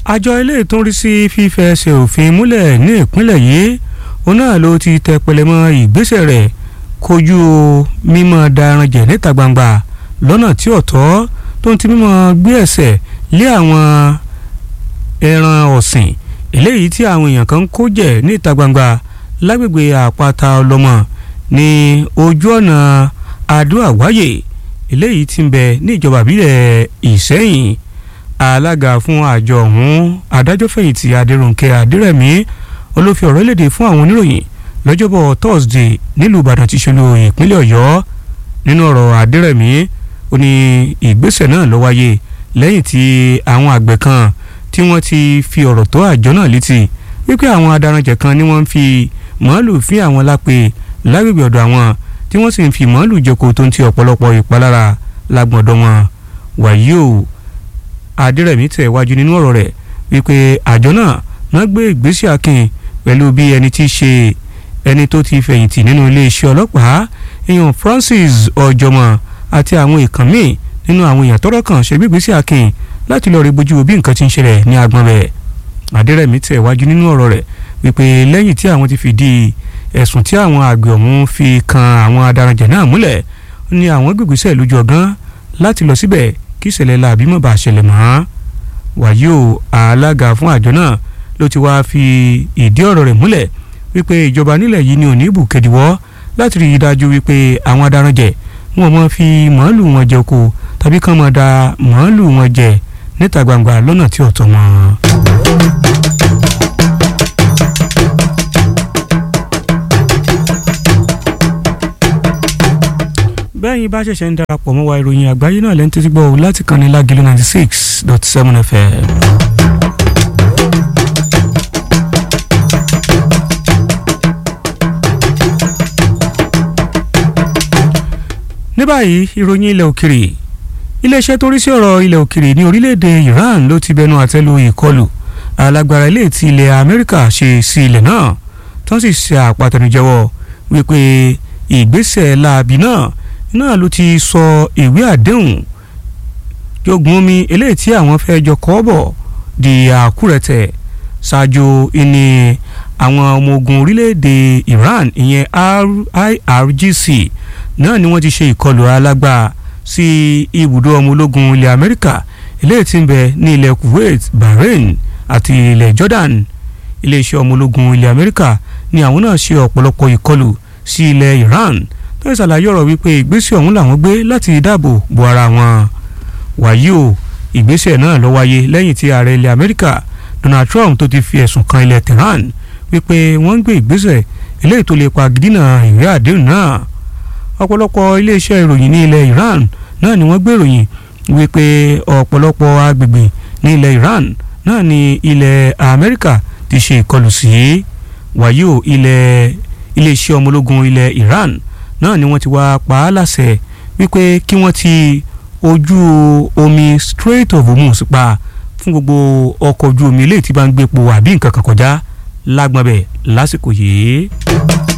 àjọ ilé ìtúnrí sí fífẹsẹ̀ òfin múlẹ̀ ní ìpínlẹ̀ yìí òun náà ló ti tẹ pẹlẹmọ ìgbésẹ̀ rẹ̀ kojú mímọ́ daran jẹ̀ níta gbangba lọ́nà tí ọ̀tọ̀ tó ń ti mímọ́ gbé ẹsẹ̀ lé àwọn ẹran ọ̀sìn eléyìí tí àwọn èèyàn kan ń kó jẹ ní ìta gbangba lágbègbè àpáta ọlọ́mọ ní ojú ọ̀nà adó àwáyè eléyìí tí ń bẹ ní ìjọba ìbílẹ̀ ìsẹ́yìn alága fún àjọ ọ̀hún adájọ́fẹ̀yìntì adéròǹkẹ́ adérẹ̀mí olófin ọ̀rọ̀ léde fún àwọn oníròyìn lọ́jọ́bọ̀ thursday nílùú ìbàdàn ti ṣolú ìpínlẹ̀ ọ̀yọ́ nínú ọ̀rọ̀ adérẹ̀mí ó ní ìgbésẹ̀ náà ló wáyé lẹ́yìn tí àwọn àgbẹ̀ kan tí wọ́n ti fi ọ̀rọ̀ tó àjọ náà létí wípé àwọn adaranjẹ̀ kan ni wọ́n ń fi màálù fín àwọn lápè lágbègbè ọ̀dọ̀ àwọn tí wọ́n sì ń fi màálù jẹko tó ń ti ọ̀pọ̀lọpọ̀ ìpalára lágbọ̀ndọ̀ wọn wàyí o adérẹ̀mí tẹ̀ wájú nínú ọ̀rọ̀ rẹ̀ wípé àjọ náà wọ́n gbé ìgbésẹ̀ akin pẹ̀lú bí ẹni tí í ṣe ẹni tó ti fẹ̀yìntì nínú iléeṣẹ́ ọlọ́pàá èèyàn Francis ọ̀jọ̀mọ̀ àti àwọn èèkàn míì nínú àwọn èèyàn tọ́rọ̀ kàn ṣe gbígbésẹ̀ akin láti lọ rí bójú bí nǹkan ti ń ṣẹlẹ̀ ní agbọn rẹ̀ adérẹ̀mí tẹ̀ wájú nínú ọ̀rọ̀ rẹ̀ wípé lẹ́yìn tí àwọn ti fìdí ẹ̀sùn tí àwọn àgbẹ̀ ọ̀hún fi kan àwọn adaranjẹ̀ náà múlẹ̀ ní àwọn gbègbèsẹ̀ lójú ọ̀gán láti lọ síbẹ̀ kí ìṣẹ̀lẹ̀ làbí mọ̀ bá ṣẹlẹ̀ mọ́ wàyí o alága fún àjọ náà ló ti wá fi ìdí ọ̀rọ̀ rẹ̀ múlẹ̀ wípé ìjọba nílẹ̀ yìí ni ò ní bù kẹ́díwọ́ láti rí i dájú wípé àwọn adaranjẹ̀ wọn mọ̀ fi màálù wọn jẹ oko tàbí kàn mọ̀ da màálù wọn jẹ níta gbangba lọ́nà tí ò tọ́ mọ́. bẹ́ẹ̀ni bá ṣẹ̀ṣẹ̀ ń darapọ̀ mọ́ wa ìròyìn àgbáyé náà lẹ́ni títí gbọ́ láti kàn ní lágìlú ninety six dot seven fm. ní báyìí ìròyìn ilẹ̀ òkèrè iléeṣẹ́ tó rí sí ọ̀rọ̀ ilẹ̀ òkèrè ní orílẹ̀-èdè Iran ló ti bẹnu àtẹ́lu ìkọlù alágbára ilé tí ilẹ̀ Amẹ́ríkà ṣe sí ilẹ̀ náà tó sì ṣe àpàtẹnujẹ́wọ́ wípé ìgbésẹ̀ láabi náà náà ló ti sọ ìwé àdéhùn jogun omi eléyìí tí àwọn fẹ́ jọ kọ́ bọ̀ di àkúrẹ̀tẹ̀ ṣáájú ìní àwọn ọmọ ogun orílẹ̀-èdè Iran ìyẹn IRGC náà ni wọ́n ti ṣe ìkọlù alágbá sí ibùdó ọmọ ológun ilẹ̀ Amẹ́ríkà eléyìí tí ń bẹ ní ilẹ̀ Kuwait Bahrain àti ilẹ̀ Jordan iléeṣẹ́ ọmọ ológun ilẹ̀ Amẹ́ríkà ni àwọn náà ṣe ọ̀pọ̀lọpọ̀ ìkọlù sí ilẹ̀ Iran tó ń ṣàlàyé ọ̀rọ̀ wípé ìgbésẹ̀ ọ̀hún làwọn gbé láti dáàbò bo ara wọn. wàyí o ìgbésẹ̀ náà ló wáyé lẹ́yìn tí ààrẹ ilẹ̀ Amẹ́ríkà Donald Trump tó ti fi ẹ̀sùn kan ilẹ̀ Tehran wípé wọ́n ń gbé ìgbésẹ̀ eléyìí tó lè pa gidina ìwé àdéhùn náà. ọ̀pọ̀lọpọ̀ iléeṣẹ́ ìròyìn ní ilẹ̀ Iran náà ni wọ́n gbé ìròyìn wípé ọ̀pọ̀lọpọ̀ agbègbè ní ilẹ̀ Iran náà ni ilẹ̀ Amẹ́ríkà ti ṣe ìkọlù sí wàyí o ilẹ̀ iléeṣẹ́ ọmọ ológun ilẹ̀ Iran náà ni wọ́n ti wá pa á láṣẹ wípé kí wọ́n ti ojú omi Strait of Hormuz pa fún gbogbo ọkọ̀ ojú omi eléyìí tí bá ń gbépo àbí nǹkan kan kọjá lágbọ́n bẹ̀ lásìkò yìí.